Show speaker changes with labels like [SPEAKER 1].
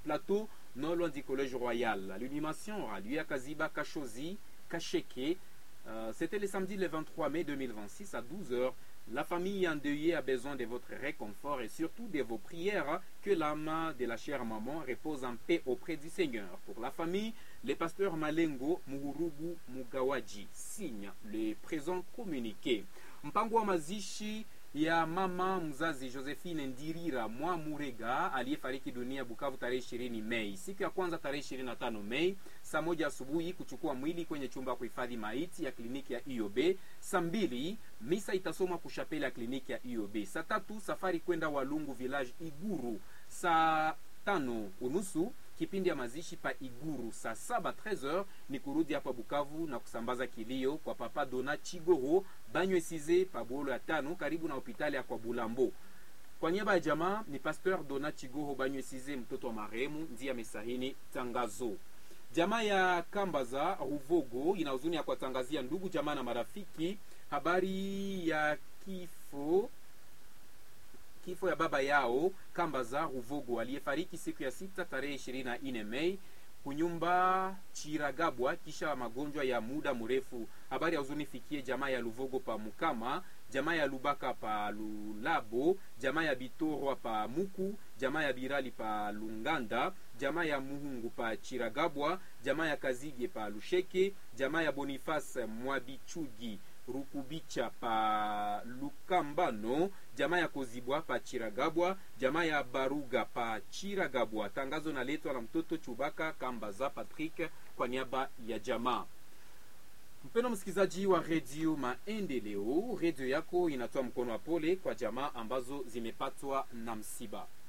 [SPEAKER 1] plateau non loin du collège royal. L'animation aura lieu à Kaziba Kachozi, Kacheke. Euh, C'était le samedi le 23 mai 2026 à 12h. La famille endeuillée a besoin de votre réconfort et surtout de vos prières. Que l'âme de la chère maman repose en paix auprès du Seigneur. Pour la famille, le pasteur Malengo Muhurubu Mugawaji signe le présent communiqué. Mpango wa mazishi ya mama mzazi Josephine Ndirira mwa Murega aliyefariki dunia Bukavu tarehe ishirini Mei. Siku ya kwanza tarehe ishirini na tano Mei saa moja asubuhi kuchukua mwili kwenye chumba ya kuhifadhi maiti ya kliniki ya IOB. Saa mbili misa itasomwa kushapeli ya kliniki ya IOB. Saa tatu safari kwenda Walungu village Iguru. Saa tano unusu kipindi ya mazishi pa Iguru. Saa saba 13h ni kurudi hapa Bukavu na kusambaza kilio kwa papa Dona Chigoro Banywe Size pa Bolo ya tano karibu na hospitali ya kwa Bulambo. Kwa niaba ya jamaa ni Pasteur Dona Chigoro Banywe Size, mtoto wa marehemu, ndiye amesahini tangazo. Jamaa ya Kambaza Ruvogo ina huzuni ya kuwatangazia ndugu jamaa na marafiki habari ya kifo kifo ya baba yao Kambaza Ruvogo aliyefariki siku ya sita tarehe ishirini na nne Mei kunyumba Chiragabwa kisha magonjwa ya muda mrefu. Habari ya huzuni fikie jamaa ya Luvogo pa Mukama, jamaa ya Lubaka pa Lulabo, jamaa ya Bitorwa pa Muku, jamaa ya Birali pa Lunganda, jamaa ya Muhungu pa Chiragabwa, jamaa ya Kazige pa Lusheke, jamaa ya Boniface Mwabichugi Rukubicha pa Lukambano, jamaa ya Kozibwa pa Chiragabwa, jamaa ya Baruga pa Chiragabwa. Tangazo naletwa na mtoto Chubaka Kambaza Patrick kwa niaba ya jamaa. Mpendo msikilizaji wa redio Maendeleo, redio yako inatoa mkono wa pole kwa jamaa ambazo zimepatwa na msiba.